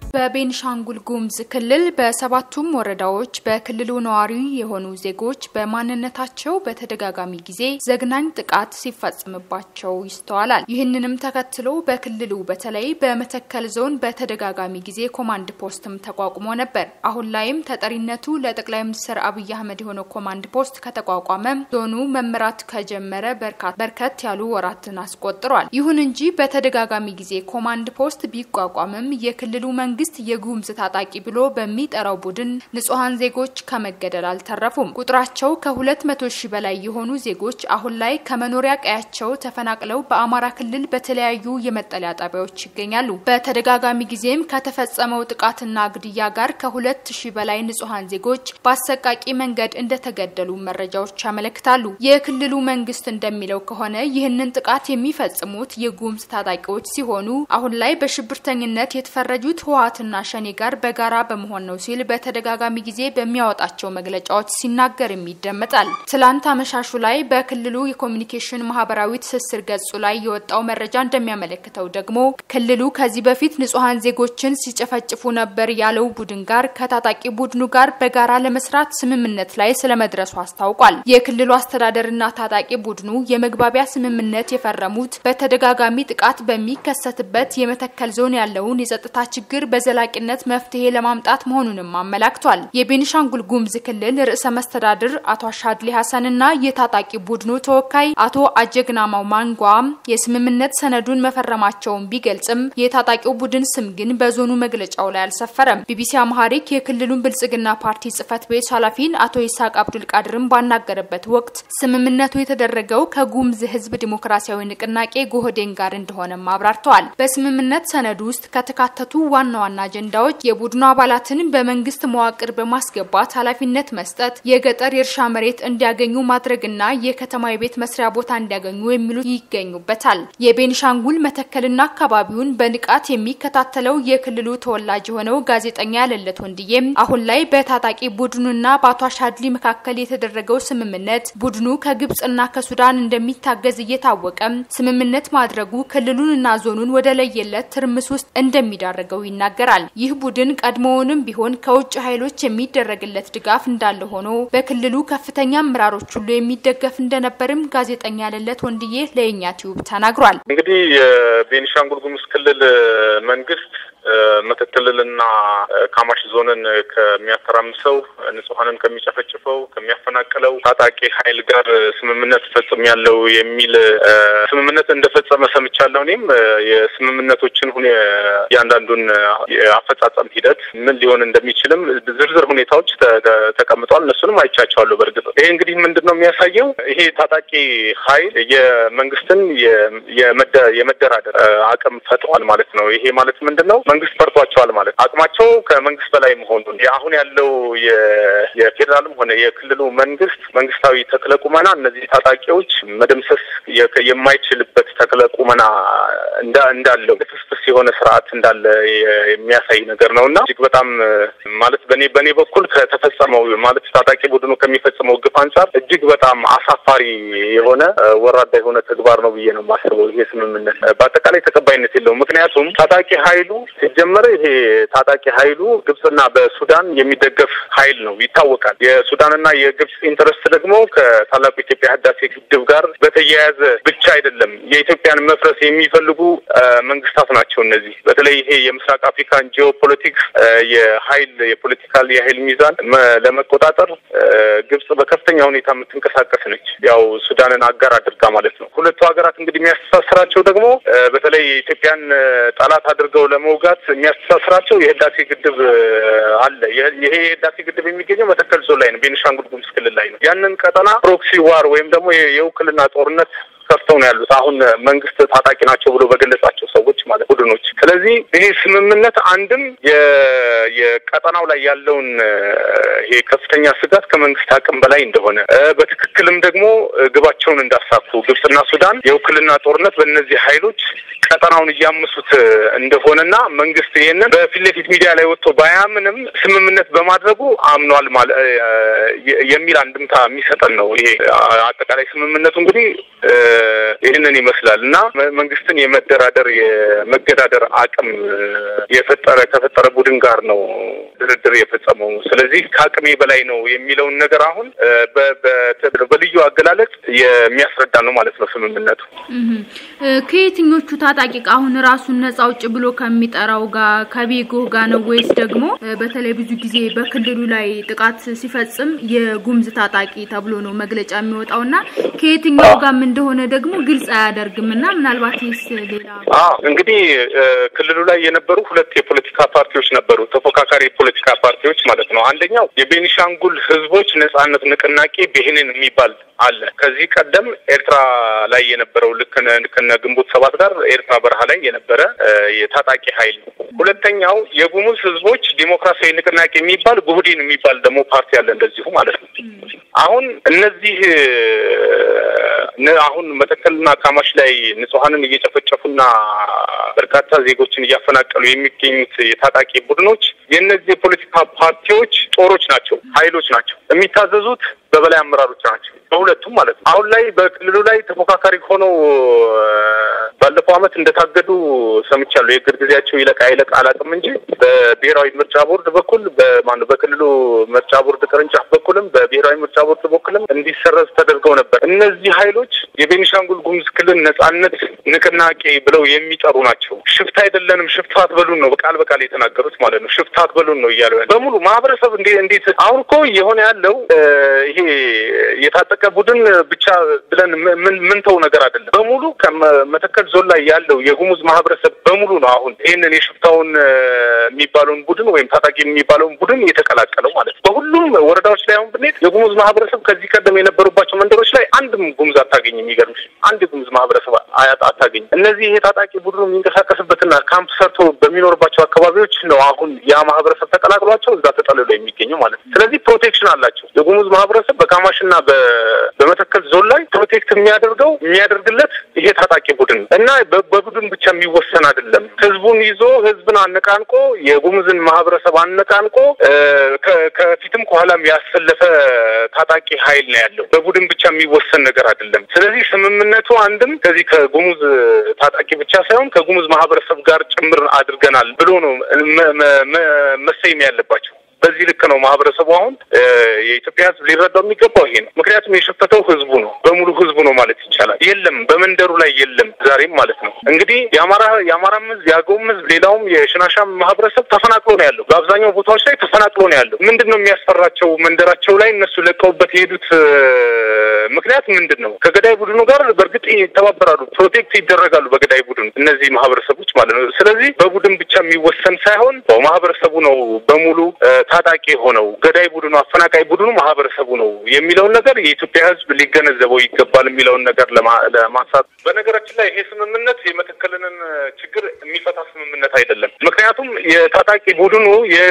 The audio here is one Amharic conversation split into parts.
በቤኒሻንጉል ጉሙዝ ክልል በሰባቱም ወረዳዎች በክልሉ ነዋሪ የሆኑ ዜጎች በማንነታቸው በተደጋጋሚ ጊዜ ዘግናኝ ጥቃት ሲፈጽምባቸው ይስተዋላል። ይህንንም ተከትሎ በክልሉ በተለይ በመተከል ዞን በተደጋጋሚ ጊዜ ኮማንድ ፖስትም ተቋቁሞ ነበር። አሁን ላይም ተጠሪነቱ ለጠቅላይ ሚኒስትር አብይ አህመድ የሆነው ኮማንድ ፖስት ከተቋቋመ ዞኑ መምራት ከጀመረ በርከት ያሉ ወራትን አስቆጥሯል። ይሁን እንጂ በተደጋጋሚ ጊዜ ኮማንድ ፖስት ቢቋቋምም የክልሉ መንግስት የጉሙዝ ታጣቂ ብሎ በሚጠራው ቡድን ንጹሐን ዜጎች ከመገደል አልተረፉም። ቁጥራቸው ከሁለት መቶ ሺህ በላይ የሆኑ ዜጎች አሁን ላይ ከመኖሪያ ቀያቸው ተፈናቅለው በአማራ ክልል በተለያዩ የመጠለያ ጣቢያዎች ይገኛሉ። በተደጋጋሚ ጊዜም ከተፈጸመው ጥቃትና ግድያ ጋር ከሁለት ሺህ በላይ ንጹሐን ዜጎች በአሰቃቂ መንገድ እንደተገደሉ መረጃዎች ያመለክታሉ። የክልሉ መንግስት እንደሚለው ከሆነ ይህንን ጥቃት የሚፈጽሙት የጉሙዝ ታጣቂዎች ሲሆኑ አሁን ላይ በሽብርተኝነት የተፈረጁት ህወሓትና ሸኔ ጋር በጋራ በመሆን ነው ሲል በተደጋጋሚ ጊዜ በሚያወጣቸው መግለጫዎች ሲናገርም ይደመጣል። ትላንት አመሻሹ ላይ በክልሉ የኮሚኒኬሽን ማህበራዊ ትስስር ገጹ ላይ የወጣው መረጃ እንደሚያመለክተው ደግሞ ክልሉ ከዚህ በፊት ንጹሐን ዜጎችን ሲጨፈጭፉ ነበር ያለው ቡድን ጋር ከታጣቂ ቡድኑ ጋር በጋራ ለመስራት ስምምነት ላይ ስለመድረሱ አስታውቋል። የክልሉ አስተዳደርና ታጣቂ ቡድኑ የመግባቢያ ስምምነት የፈረሙት በተደጋጋሚ ጥቃት በሚከሰትበት የመተከል ዞን ያለውን የጸጥታ ችግር በዘላቂነት መፍትሄ ለማምጣት መሆኑንም አመላክቷል። የቤኒሻንጉል ጉሙዝ ክልል ርዕሰ መስተዳድር አቶ አሻድሊ ሀሰንና የታጣቂ ቡድኑ ተወካይ አቶ አጀግናማው ማንጓም የስምምነት ሰነዱን መፈረማቸውን ቢገልጽም የታጣቂው ቡድን ስም ግን በዞኑ መግለጫው ላይ አልሰፈረም። ቢቢሲ አምሃሪክ የክልሉን ብልጽግና ፓርቲ ጽህፈት ቤት ኃላፊን አቶ ይስሐቅ አብዱል ቃድርን ባናገረበት ወቅት ስምምነቱ የተደረገው ከጉሙዝ ህዝብ ዲሞክራሲያዊ ንቅናቄ ጎህዴን ጋር እንደሆነም አብራርተዋል። በስምምነት ሰነዱ ውስጥ ከተካተቱ ዋና ዋና አጀንዳዎች የቡድኑ አባላትን በመንግስት መዋቅር በማስገባት ኃላፊነት መስጠት፣ የገጠር የእርሻ መሬት እንዲያገኙ ማድረግና የከተማ የቤት መስሪያ ቦታ እንዲያገኙ የሚሉት ይገኙበታል። የቤኒሻንጉል መተከልና አካባቢውን በንቃት የሚከታተለው የክልሉ ተወላጅ የሆነው ጋዜጠኛ ያለለት ወንድዬም አሁን ላይ በታጣቂ ቡድኑና በአቶ አሻድሊ መካከል የተደረገው ስምምነት ቡድኑ ከግብጽና ከሱዳን እንደሚታገዝ እየታወቀም ስምምነት ማድረጉ ክልሉንና ዞኑን ወደ ለየለት ትርምስ ውስጥ እንደሚዳረገው ይናገራል። ይህ ቡድን ቀድሞውንም ቢሆን ከውጭ ኃይሎች የሚደረግለት ድጋፍ እንዳለ ሆኖ በክልሉ ከፍተኛ አመራሮች ሁሉ የሚደገፍ እንደነበርም ጋዜጠኛ ያለለት ወንድዬ ለየኛ ቲዩብ ተናግሯል። እንግዲህ የቤኒሻንጉል ጉሙዝ ክልል መንግስት መተከልንና ካማሽ ዞንን ከሚያተራምሰው ንጹሐንን ከሚጨፈጭፈው ከሚያፈናቅለው ታጣቂ ኃይል ጋር ስምምነት ፈጽም ያለው የሚል ስምምነት እንደፈጸመ ሰምቻለሁ። እኔም የስምምነቶችን ሁኔ እያንዳንዱን የአፈጻጸም ሂደት ምን ሊሆን እንደሚችልም ዝርዝር ሁኔታዎች ተቀምጠዋል። እነሱንም አይቻቸዋለሁ። በእርግጥ ይሄ እንግዲህ ምንድን ነው የሚያሳየው? ይሄ ታጣቂ ኃይል የመንግስትን የመደራደር አቅም ፈጥሯል ማለት ነው። ይሄ ማለት ምንድን ነው? መንግስት ፈርቷቸዋል ማለት አቅማቸው ከመንግስት በላይ መሆኑን አሁን ያለው የፌዴራልም ሆነ የክልሉ መንግስት መንግስታዊ ተክለ ቁመና እነዚህ ታጣቂዎች መደምሰስ የማይችልበት ተክለ ቁመና እንዳለው ፍስፍስ የሆነ ስርዓት እንዳለ የሚያሳይ ነገር ነው እና እጅግ በጣም ማለት በኔ በእኔ በኩል ከተፈጸመው ማለት ታጣቂ ቡድኑ ከሚፈጽመው ግፍ አንጻር እጅግ በጣም አሳፋሪ የሆነ ወራዳ የሆነ ተግባር ነው ብዬ ነው የማስበው። ይሄ ስምምነት በአጠቃላይ ተቀባይነት የለውም። ምክንያቱም ታጣቂ ኃይሉ ሲጀመረ ይሄ ታጣቂ ኃይሉ ግብጽና በሱዳን የሚደገፍ ኃይል ነው ይታወቃል። የሱዳንና የግብጽ ኢንተረስት ደግሞ ከታላቁ የኢትዮጵያ ህዳሴ ግድብ ጋር በተያያዘ ብቻ አይደለም። የኢትዮጵያን መፍረስ የሚፈልጉ መንግስታት ናቸው እነዚህ። በተለይ ይሄ የምስራቅ አፍሪካን ጂኦፖለቲክስ የኃይል የፖለቲካል የኃይል ሚዛን ለመቆጣጠር ግብጽ በከፍተኛ ሁኔታ የምትንቀሳቀስ ነች። ያው ሱዳንን አጋር አድርጋ ማለት ነው። ሁለቱ ሀገራት እንግዲህ የሚያስተሳስራቸው ደግሞ በተለይ የኢትዮጵያን ጠላት አድርገው ለመውጋት የሚያስተሳስራቸው የህዳሴ ግድብ አለ። ይሄ የህዳሴ ግድብ የሚገኘው መተከል ዞን ላይ ነው፣ ቤኒሻንጉል ጉሙዝ ክልል ላይ ነው። ያንን ቀጠና ፕሮክሲ ዋር ወይም ደግሞ የውክልና ጦርነት ከፍተው ነው ያሉት። አሁን መንግስት ታጣቂ ናቸው ብሎ በገለጻቸው ሰዎች ማለት ቡድኖች። ስለዚህ ይሄ ስምምነት አንድም የቀጠናው ላይ ያለውን ይሄ ከፍተኛ ስጋት ከመንግስት አቅም በላይ እንደሆነ በትክክልም ደግሞ ግባቸውን እንዳሳኩ ግብጽና ሱዳን የውክልና ጦርነት በእነዚህ ኃይሎች ቀጠናውን እያመሱት እንደሆነና መንግስት ይህንን በፊት ለፊት ሚዲያ ላይ ወጥቶ ባያምንም ስምምነት በማድረጉ አምኗል ማለት የሚል አንድምታ የሚሰጠን ነው። ይሄ አጠቃላይ ስምምነቱ እንግዲህ ይህንን ይመስላል እና መንግስትን የመደራደር የመገዳደር አቅም የፈጠረ ከፈጠረ ቡድን ጋር ነው ድርድር የፈጸመው። ስለዚህ ከአቅሜ በላይ ነው የሚለውን ነገር አሁን በልዩ አገላለጽ የሚያስረዳ ነው ማለት ነው ስምምነቱ። ከየትኞቹ ታጣቂ አሁን ራሱን ነጻ አውጭ ብሎ ከሚጠራው ጋር ከቤጎ ጋር ነው ወይስ ደግሞ በተለይ ብዙ ጊዜ በክልሉ ላይ ጥቃት ሲፈጽም የጉምዝ ታጣቂ ተብሎ ነው መግለጫ የሚወጣው እና ከየትኛው ጋርም እንደሆነ ደግሞ ግልጽ አያደርግም እና ምናልባት ይስ ሌላ እንግዲህ ክልሉ ላይ የነበሩ ሁለት የፖለቲካ ፓርቲዎች ነበሩ፣ ተፎካካሪ የፖለቲካ ፓርቲዎች ማለት ነው። አንደኛው የቤኒሻንጉል ህዝቦች ነጻነት ንቅናቄ ብሄንን የሚባል አለ። ከዚህ ቀደም ኤርትራ ላይ የነበረው ልክ ከነ ግንቦት ሰባት ጋር ኤርትራ በረሃ ላይ የነበረ የታጣቂ ኃይል ነው። ሁለተኛው የጉሙዝ ህዝቦች ዲሞክራሲያዊ ንቅናቄ የሚባል ጉህዲን የሚባል ደግሞ ፓርቲ አለ እንደዚሁ ማለት ነው። አሁን እነዚህ አሁን መተከልና ካማሽ ላይ ንጹሐንን እየጨፈጨፉና በርካታ ዜጎችን እያፈናቀሉ የሚገኙት የታጣቂ ቡድኖች የእነዚህ የፖለቲካ ፓርቲዎች ጦሮች ናቸው፣ ኃይሎች ናቸው። የሚታዘዙት በበላይ አመራሮች ናቸው፣ በሁለቱም ማለት ነው። አሁን ላይ በክልሉ ላይ ተፎካካሪ ሆነው ባለፈው ዓመት እንደታገዱ ሰምቻለሁ። የእግር ጊዜያቸው ይለቃ ይለቃ አላውቅም እንጂ በብሔራዊ ምርጫ ቦርድ በኩል በማነው በክልሉ ምርጫ ቦርድ ቅርንጫፍ በኩልም በብሔራዊ ምርጫ ቦርድ በኩልም እንዲሰረዝ ተደርገው ነበር። እነዚህ ኃይሎች የቤኒሻንጉል ጉሙዝ ክልል ነጻነት ንቅናቄ ብለው የሚጠሩ ናቸው። ሽፍታ አይደለንም፣ ሽፍታ አትበሉን ነው በቃል በቃል የተናገሩት ማለት ነው። ሽፍታ አትበሉን ነው እያሉ በሙሉ ማህበረሰብ እንዴ እንዴት አሁን እኮ የሆነ ያለው ይሄ የታጠቀ ቡድን ብቻ ብለን ምን ምን ተው ነገር አይደለም። በሙሉ ከመተከል ዞን ላይ ያለው የጉሙዝ ማህበረሰብ በሙሉ ነው አሁን ይህንን የሽፍታውን የሚባለውን ቡድን ወይም ታጣቂ የሚባለውን ቡድን የተቀላቀለው ማለት ነው። በሁሉም ወረዳዎች ላይ አሁን ብንሄድ የጉሙዝ ማህበረሰብ ከዚህ ቀደም የነበሩባቸው መንደሮች ላይ አንድም ጉሙዝ አታገኝም። የሚገርምሽ አንድ የጉሙዝ ማህበረሰብ አታገኝም። እነዚህ ይሄ ታጣቂ ቡድኑ የሚንቀሳቀስበትና ካምፕ ሰርቶ በሚኖርባቸው አካባቢዎች ነው አሁን ያ ማህበረሰብ ተቀላቅሏቸው እዛ ተጠልሎ የሚገኘው ማለት ነው። ስለዚህ ፕሮቴክሽን አላቸው። የጉሙዝ ማህበረሰብ በካማሽና በመተከል ዞን ላይ ፕሮቴክት የሚያደርገው የሚያደርግለት ይሄ ታጣቂ ቡድን እና በቡድን ብቻ የሚወሰን አይደለም። ህዝቡን ይዞ ህዝብን አነቃንቆ የጉሙዝን ማህበረሰብ አነቃንቆ ከፊትም ከኋላም ያሰለፈ ታጣቂ ኃይል ነው ያለው። በቡድን ብቻ የሚወሰን ነገር አይደለም። ስለዚህ ስምምነቱ አንድም ከዚህ ከጉሙዝ ታጣቂ ብቻ ሳይሆን ከጉሙዝ ማህበረሰብ ጋር ጭምር አድርገናል ብሎ ነው መሰየም ያለባቸው። በዚህ ልክ ነው ማህበረሰቡ አሁን የኢትዮጵያ ህዝብ ሊረዳው የሚገባው ይሄ ነው። ምክንያቱም የሸፈተው ህዝቡ ነው፣ በሙሉ ህዝቡ ነው ማለት ይቻላል። የለም በመንደሩ ላይ የለም ዛሬም ማለት ነው። እንግዲህ የአማራ የአማራም ህዝብ የአገውም ህዝብ ሌላውም የሽናሻም ማህበረሰብ ተፈናቅሎ ነው ያለው። በአብዛኛው ቦታዎች ላይ ተፈናቅሎ ነው ያለው። ምንድን ነው የሚያስፈራቸው? መንደራቸው ላይ እነሱ ለቀውበት የሄዱት ምክንያት ምንድን ነው? ከገዳይ ቡድኑ ጋር በእርግጥ ይተባበራሉ፣ ፕሮቴክት ይደረጋሉ በገዳይ ቡድኑ እነዚህ ማህበረሰቦች ማለት ነው። ስለዚህ በቡድን ብቻ የሚወሰን ሳይሆን ማህበረሰቡ ነው በሙሉ ታጣቂ ሆነው ገዳይ ቡድኑ አፈናቃይ ቡድኑ ማህበረሰቡ ነው የሚለውን ነገር የኢትዮጵያ ህዝብ ሊገነዘበው ይገባል የሚለውን ነገር ለማንሳት። በነገራችን ላይ ይሄ ስምምነት የመተከልንን ችግር የሚፈታ ስምምነት አይደለም። ምክንያቱም የታጣቂ ቡድኑ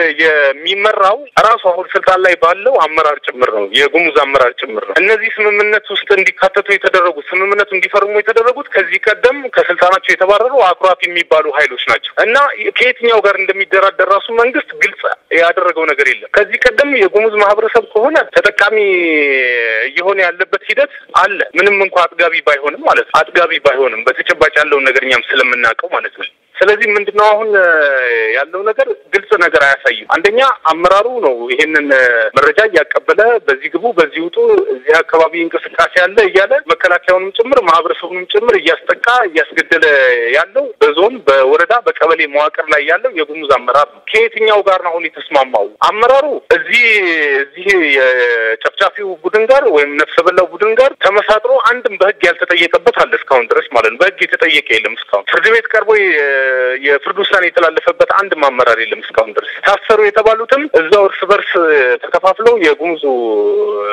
የሚመራው ራሱ አሁን ስልጣን ላይ ባለው አመራር ጭምር ነው፣ የጉሙዝ አመራር ጭምር ነው። እነዚህ ስምምነት ውስጥ እንዲካተቱ የተደረጉት ስምምነቱ እንዲፈርሙ የተደረጉት ከዚህ ቀደም ከስልጣናቸው የተባረሩ አኩራፊ የሚባሉ ኃይሎች ናቸው እና ከየትኛው ጋር እንደሚደራደር ራሱ መንግስት ግልጽ ያደረገው ነገር የለም። ከዚህ ቀደም የጉሙዝ ማህበረሰብ ከሆነ ተጠቃሚ እየሆነ ያለበት ሂደት አለ። ምንም እንኳ አጥጋቢ ባይሆንም ማለት ነው። አጥጋቢ ባይሆንም በተጨባጭ ያለውን ነገር እኛም ስለምናውቀው ማለት ነው። ስለዚህ ምንድነው አሁን ያለው ነገር ግልጽ ነገር አያሳይም። አንደኛ አመራሩ ነው ይሄንን መረጃ እያቀበለ በዚህ ግቡ፣ በዚህ ውጡ፣ እዚህ አካባቢ እንቅስቃሴ አለ እያለ መከላከያውንም ጭምር ማህበረሰቡንም ጭምር እያስጠቃ እያስገደለ ያለው በዞን በወረዳ በቀበሌ መዋቅር ላይ ያለው የጉሙዝ አመራር ነው። ከየትኛው ጋር ነው አሁን የተስማማው? አመራሩ እዚህ እዚህ የጨፍጫፊው ቡድን ጋር ወይም ነፍሰ በላው ቡድን ጋር ተመሳጥሮ አንድም በህግ ያልተጠየቀበት አለ እስካሁን ድረስ ማለት ነው። በህግ የተጠየቀ የለም እስካሁን ፍርድ ቤት ቀርቦ የፍርድ ውሳኔ የተላለፈበት አንድም አመራር የለም እስካሁን ድረስ። ታሰሩ የተባሉትም እዛው እርስ በርስ ተከፋፍለው የጉሙዙ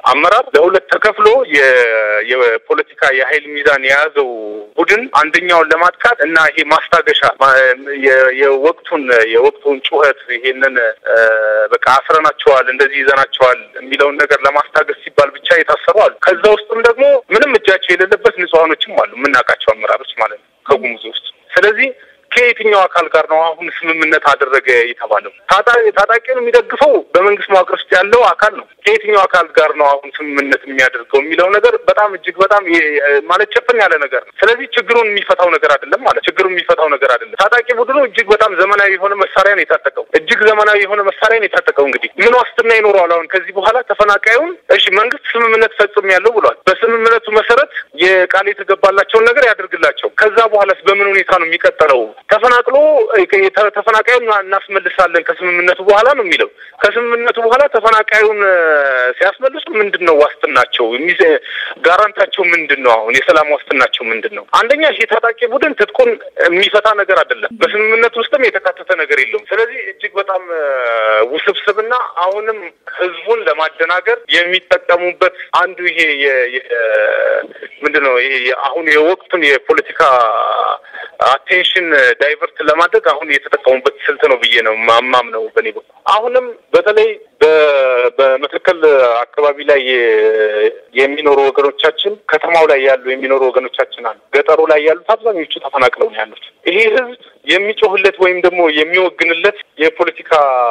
አመራር ለሁለት ተከፍሎ የፖለቲካ የኃይል ሚዛን የያዘው ቡድን አንደኛውን ለማጥቃት እና ይሄ ማስታገሻ የወቅቱን የወቅቱን ጩኸት ይሄንን በቃ አስረናቸዋል፣ እንደዚህ ይዘናቸዋል የሚለውን ነገር ለማስታገስ ሲባል ብቻ የታሰሩ አሉ። ከዛ ውስጥም ደግሞ ምንም እጃቸው የሌለበት ንጹሐኖችም አሉ፣ የምናውቃቸው አመራሮች ማለት ነው ከጉሙዝ ውስጥ። ስለዚህ ከየትኛው አካል ጋር ነው አሁን ስምምነት አደረገ የተባለው? ታጣቂውን የሚደግፈው በመንግስት መዋቅር ውስጥ ያለው አካል ነው። ከየትኛው አካል ጋር ነው አሁን ስምምነት የሚያደርገው የሚለው ነገር በጣም እጅግ በጣም ማለት ጨፍን ያለ ነገር ነው። ስለዚህ ችግሩን የሚፈታው ነገር አይደለም ማለት ችግሩን የሚፈታው ነገር አይደለም። ታጣቂ ቡድኑ እጅግ በጣም ዘመናዊ የሆነ መሳሪያ ነው የታጠቀው። እጅግ ዘመናዊ የሆነ መሳሪያ ነው የታጠቀው። እንግዲህ ምን ዋስትና ይኖረዋል አሁን ከዚህ በኋላ ተፈናቃዩን? እሺ መንግስት ስምምነት ፈጽም ያለው ብሏል። በስምምነቱ መሰረት የቃል የተገባላቸውን ነገር ያደርግላቸው። ከዛ በኋላስ በምን ሁኔታ ነው የሚቀጥለው? ተፈናቅሎ ተፈናቃዩን እናስመልሳለን ከስምምነቱ በኋላ ነው የሚለው። ከስምምነቱ በኋላ ተፈናቃዩን ሲያስመልሱ ምንድን ነው ዋስትናቸው? ጋራንታቸው ምንድን ነው? አሁን የሰላም ዋስትናቸው ምንድን ነው? አንደኛ ይሄ ታጣቂ ቡድን ትጥቁን የሚፈታ ነገር አይደለም። በስምምነቱ ውስጥም የተካተተ ነገር የለውም። ስለዚህ እጅግ በጣም ውስብስብና አሁንም ህዝቡን ለማደናገር የሚጠቀሙበት አንዱ ይሄ ምንድን ነው ይሄ አሁን የወቅቱን የፖለቲካ አቴንሽን ዳይቨርት ለማድረግ አሁን የተጠቀሙበት ስልት ነው ብዬ ነው ማማም ነው በእኔ በኩል። አሁንም በተለይ በመተከል አካባቢ ላይ የሚኖሩ ወገኖቻችን ከተማው ላይ ያሉ የሚኖሩ ወገኖቻችን አሉ። ገጠሩ ላይ ያሉት አብዛኞቹ ተፈናቅለው ነው ያሉት። ይሄ ህዝብ የሚጮህለት ወይም ደግሞ የሚወግንለት የፖለቲካ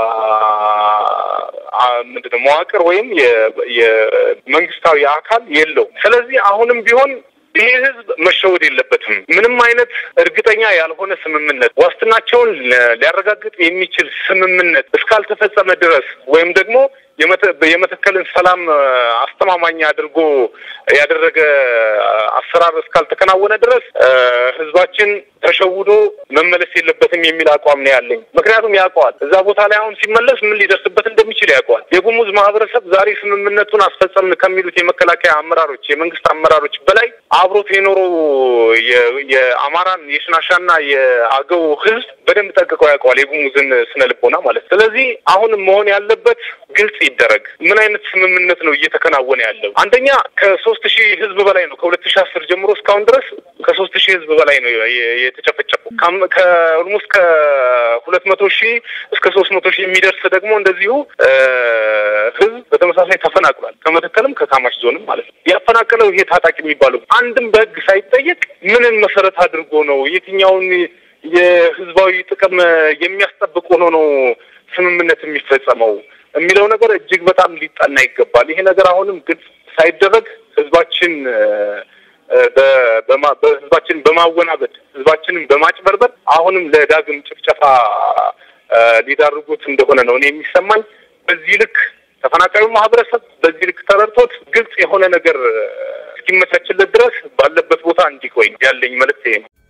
ምንድነው መዋቅር ወይም የመንግስታዊ አካል የለውም። ስለዚህ አሁንም ቢሆን ይሄ ህዝብ መሸወድ የለበትም። ምንም አይነት እርግጠኛ ያልሆነ ስምምነት ዋስትናቸውን ሊያረጋግጥ የሚችል ስምምነት እስካልተፈጸመ ድረስ ወይም ደግሞ የመተከልን ሰላም አስተማማኝ አድርጎ ያደረገ አሰራር እስካልተከናወነ ድረስ ህዝባችን ተሸውዶ መመለስ የለበትም የሚል አቋም ነው ያለኝ። ምክንያቱም ያውቀዋል፣ እዛ ቦታ ላይ አሁን ሲመለስ ምን ሊደርስበት እንደሚችል ያውቀዋል። የጉሙዝ ማህበረሰብ ዛሬ ስምምነቱን አስፈጸምን ከሚሉት የመከላከያ አመራሮች፣ የመንግስት አመራሮች በላይ አብሮት የኖረው የአማራን የሽናሻና የአገው ህዝብ በደንብ ጠንቅቀው ያውቀዋል፣ የጉሙዝን ስነ ልቦና ማለት። ስለዚህ አሁንም መሆን ያለበት ግልጽ ይደረግ። ምን አይነት ስምምነት ነው እየተከናወነ ያለው? አንደኛ ከሶስት ሺህ ህዝብ በላይ ነው ከሁለት ሺህ አስር ጀምሮ እስካሁን ድረስ ከሶስት ሺህ ህዝብ በላይ ነው የተጨፈጨፉ። ከኦልሞስት ከሁለት መቶ ሺህ እስከ ሶስት መቶ ሺህ የሚደርስ ደግሞ እንደዚሁ ህዝብ በተመሳሳይ ተፈናቅሏል። ከመተከልም ከካማሽ ዞንም ማለት ነው። ያፈናቀለው ይሄ ታጣቂ የሚባለው አንድም በህግ ሳይጠየቅ ምንን መሰረት አድርጎ ነው የትኛውን የህዝባዊ ጥቅም የሚያስጠብቅ ሆኖ ነው ስምምነት የሚፈጸመው የሚለው ነገር እጅግ በጣም ሊጠና ይገባል። ይሄ ነገር አሁንም ግልጽ ሳይደረግ ህዝባችን በህዝባችን በማወናበድ ህዝባችንን በማጭበርበር አሁንም ለዳግም ጭፍጨፋ ሊዳርጉት እንደሆነ ነው እኔ የሚሰማኝ። በዚህ ልክ ተፈናቃዩ ማህበረሰብ በዚህ ልክ ተረድቶት ግልጽ የሆነ ነገር እስኪመቻችለት ድረስ ባለበት ቦታ እንዲቆይ ያለኝ መልዕክት ይሄ ነው።